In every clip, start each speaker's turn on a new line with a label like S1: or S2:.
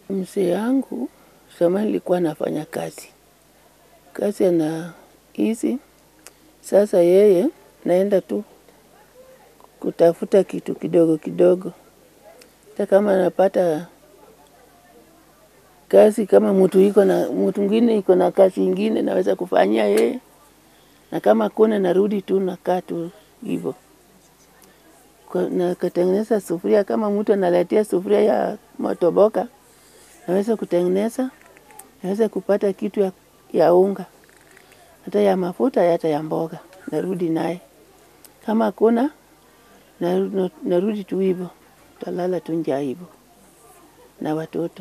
S1: Mzee yangu zamani nilikuwa nafanya kazi kazi ana hizi sasa, yeye naenda tu kutafuta kitu kidogo kidogo, hata kama anapata kazi kama mtu iko na mtu mwingine iko na kazi ingine naweza kufanyia yeye, na kama kuna narudi tu nakaa tu hivyo na kutengeneza sufuria. Kama mtu analetea sufuria ya motoboka naweza kutengeneza, naweza kupata kitu ya, ya unga hata ya mafuta hata ya mboga narudi naye. Kama kuna narudi tu hivyo, talala tu njaa hivyo na watoto.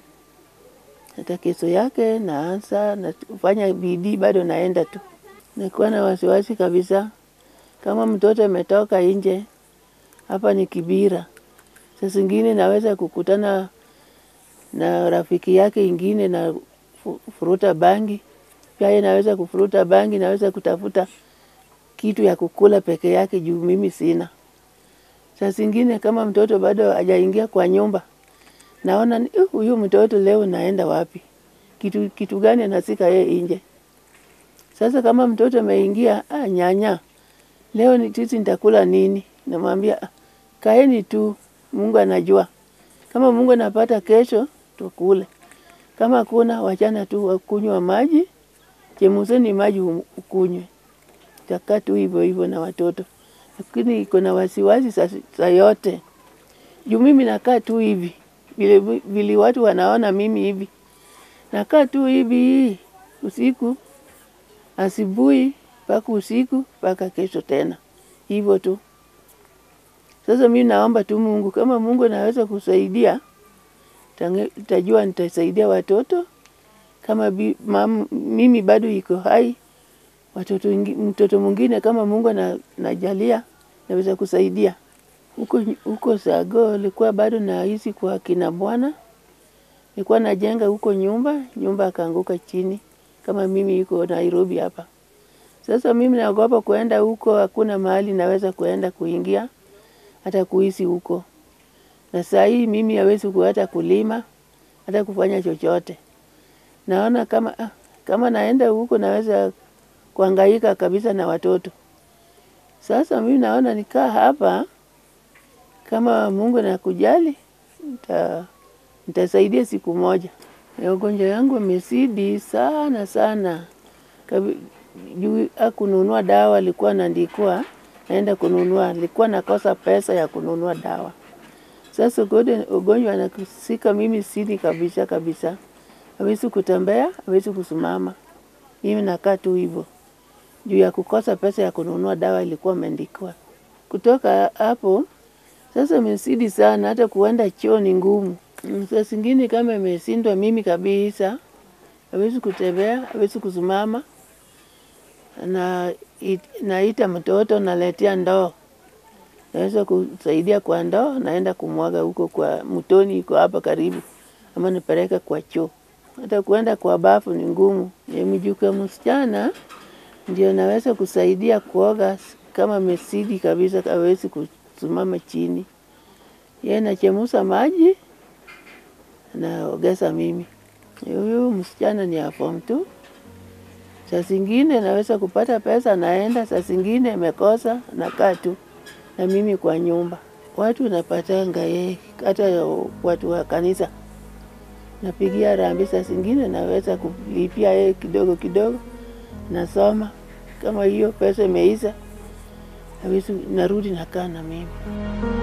S1: Hata kesho yake naanza nafanya bidii, bado naenda tu. Nakuwa na wasiwasi kabisa, kama mtoto ametoka nje, hapa ni Kibira. Saa zingine naweza kukutana na rafiki yake ingine na furuta bangi, pia yeye naweza kufuruta bangi, naweza kutafuta kitu ya kukula peke yake juu mimi sina. Saa zingine kama mtoto bado hajaingia kwa nyumba, naona huyu mtoto leo naenda wapi? Kitu, kitu gani anasika yeye nje? Sasa kama mtoto ameingia, ah, nyanya, leo ni sisi nitakula nini? Namwambia kaeni tu, Mungu anajua. Kama Mungu anapata kesho, tukule. Kama kuna wachana tu kunywa maji, chemsheni maji ukunywe. Takaa tu hivyo hivyo na watoto. Lakini iko na wasiwasi saa yote. Juu mimi nakaa tu hivi. Vile, vile watu wanaona mimi hivi. Nakaa tu hivi usiku, asubuhi, mpaka usiku, mpaka kesho tena. Hivyo tu. Sasa mimi naomba tu Mungu, kama Mungu anaweza kusaidia, tajua nitasaidia watoto. Kama bi, mam, mimi bado iko hai, watoto mtoto mwingine kama Mungu anajalia, naweza kusaidia. Huko, huko Sago nilikuwa bado naishi kwa kina bwana, nilikuwa najenga huko nyumba, nyumba akaanguka chini, kama mimi iko Nairobi hapa. Sasa mimi naogopa kuenda huko, hakuna mahali naweza kuenda kuingia, hata kuishi huko. Na saa hii mimi hawezi hata kulima, hata kufanya chochote. Naona kama, kama naenda huko naweza kuhangaika kabisa na watoto. Sasa mimi naona nikaa hapa, kama Mungu anakujali, nitasaidia siku moja. Ugonjwa yangu imezidi sana sana. Juu hakununua dawa, alikuwa anaandikiwa, naenda kununua, alikuwa nakosa pesa ya kununua dawa. Sasa ugonjwa anashika mimi sidi kabisa kabisa. Hawezi kutembea, hawezi kusimama. Mimi nakaa tu hivyo. Juu ya kukosa pesa ya kununua dawa ilikuwa imeandikiwa. Kutoka hapo, sasa imezidi sana, hata kuenda choo ni ngumu. Saa zingine kama imeshindwa mimi kabisa, hawezi kutembea, hawezi kusimama, na naita mtoto naletea ndoo. Naweza kusaidia kwa ndoo, naenda kumwaga huko kwa mtoni iko hapa karibu, ama nipeleke kwa choo. Hata kuenda kwa bafu ni ngumu. Mjukuu msichana ndio naweza kusaidia kuoga kama amezidi kabisa, hawezi kusimama chini. Yeye anachemsha maji naogeza mimi. Huyu msichana ni wa form two. Saa zingine naweza kupata pesa naenda, saa zingine amekosa nakaa tu na mimi kwa nyumba. Watu napatanga yeye, hata watu wa kanisa napigia harambee, saa zingine naweza kulipia yeye kidogo kidogo, nasoma. Kama hiyo pesa imeisha, narudi nakaa na mimi.